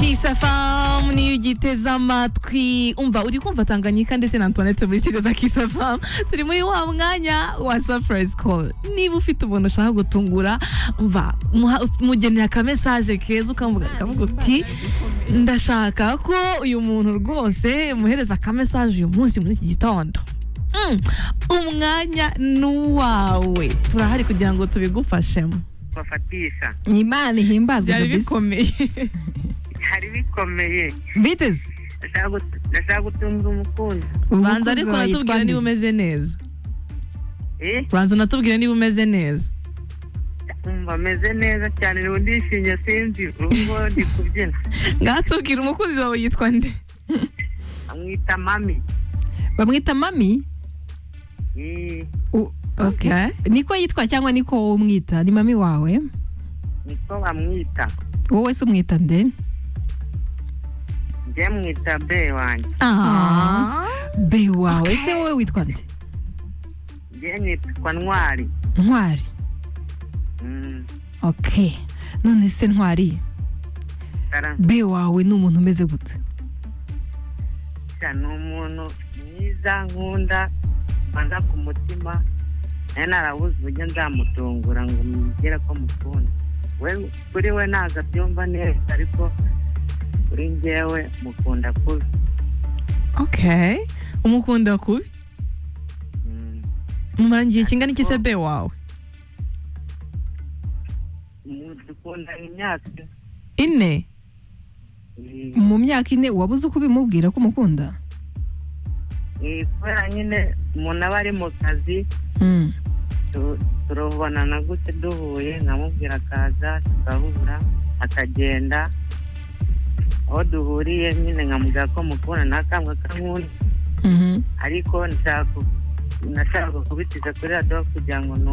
kisafamu niyo ugiteze amatwi umva uri kumva tanganyika ndetse na antoinette muri site za kisafamu turi muri wa mwanya wa surprise call niba ufite umuntu ushaka gutungura umva muha- mugenera akamesaje keza ukamuvuga ukavuga uti ndashaka ko uyu muntu rwose muhereza akamesaje uyu munsi muri iki gitondo Mm, umwanya n'uwawe turahari kugira ngo tubigufashemo bafatisha imana ihimbazwe byari kabisa bikomeye hari bikomeye biteze Ndashaka gut- ndashaka gutunga umukunzi banza ariko unatubwira niba umeze neza eh banza unatubwire niba umeze neza umva ameze neza cyane ubu ndishimye sinzi ubwo ndi kubyina ngatubwira umukunzi wawe yitwa nde amwita mami bamwita mami eh U- okay. niko yitwa cyangwa niko wowe umwita ni mami wawe niko bamwita wowe se umwita nde njye mwita be wanjye Ah. be wawe se wowe witwa nde njye nitwa ntwari ntwari Mm, okay none se ntwari kara- be wawe ni umuntu umeze gute sha, ni umuntu mwiza nkunda banza ku mutima nayo narabuze uburyo nzamutungura ngo mugere ko mukunda we kuri we ntabwo abyumva neza ariko kuri njyewe mukunda kubi okay umukunda kubi Mm. mumara igihe kingana iki se be wawe dukundana imyaka ine eh, mu myaka ine wabuze uko ubimubwira ko umukunda eh, kubera nyine umuntu aba ari mu kazi Mm. tu- turabonana gute duhuye nkamubwira akaza tugahura akagenda aho duhuriye nyine nkamubwira ko mukura ntakambwa kankunda Mhm. ariko nshaka ku- nashaka kubitiza kuri radiyo kugira ngo